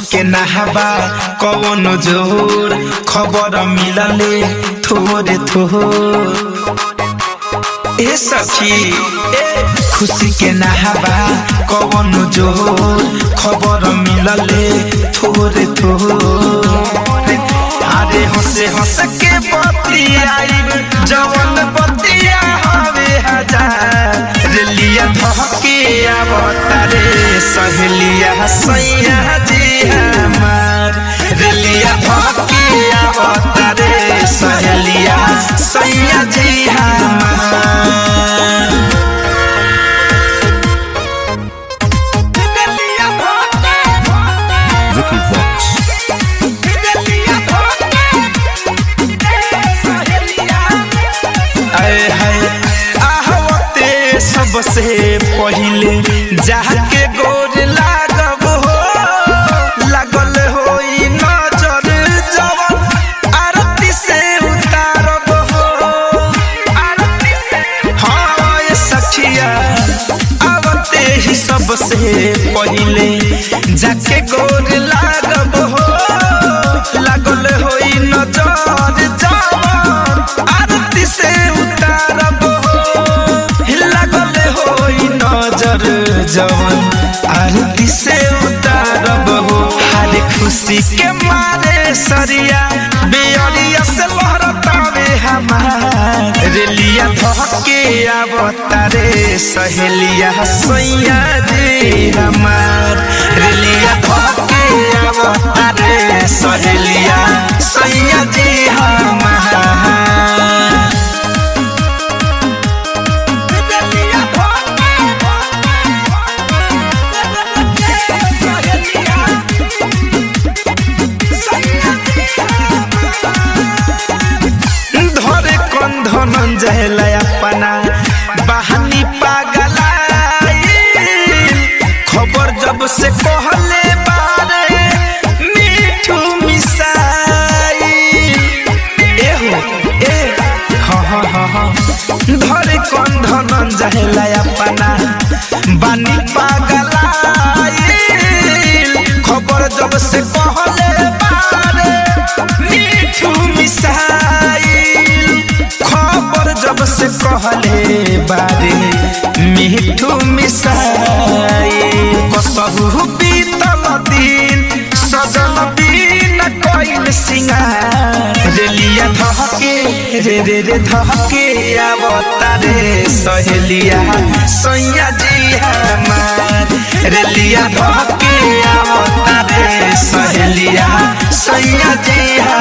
के नहाबा कौन जोर खबर मिलले थोड़े थोर ए सखी ए खुशी के नहाबा कौन जोर खबर मिलले थोड़े थोर अरे हंसे हंस के बतियाई जवन बतिया हवे हजार रेलिया धके आवतारे सहेलिया सैया जी हमार रेलिया धके आवतारे सहेलिया सैया जी हमार रेलिया धके Vicky Vox. आए हाय आहवते सबसे पहिले जाके गोर लागब हो लागल होई नजर जवन आरती से उतारब हो आरती से हाँ ये सखिया आवते ही सबसे पहिले जाके गोर लागब हो लागल होई नजर जवन आरती से उतारब हो लागल होई नजर जवन आरती से उतारब हो हर खुशी के मारे सरिया बेअरिया से लहरतावे हमार रेलिया धके आवतारे सहेलिया सैया रे हमार रेलिया धके आवतारे सहेलिया सैया जी हमार रेलिया धरे कंधन जहला अपना बहानी पागलाई खबर जब से कहले बारे मीठू मिसाई एहो ए हाँ हाँ हाँ हाँ धरे कंधन जहला अपना बानी पागलाई खबर जब से कहले बारे मीठू मिसाइल खबर जब से कहले बारे मीठू मिसाइल कसहु बीतल दिन सजल दिन कइल सिंगार रेलिया धहके रे रे रे धहके आवतारे सहेलिया सैया जी हमार रेलिया धहके आवतारे सहेलिया सैया जी हमार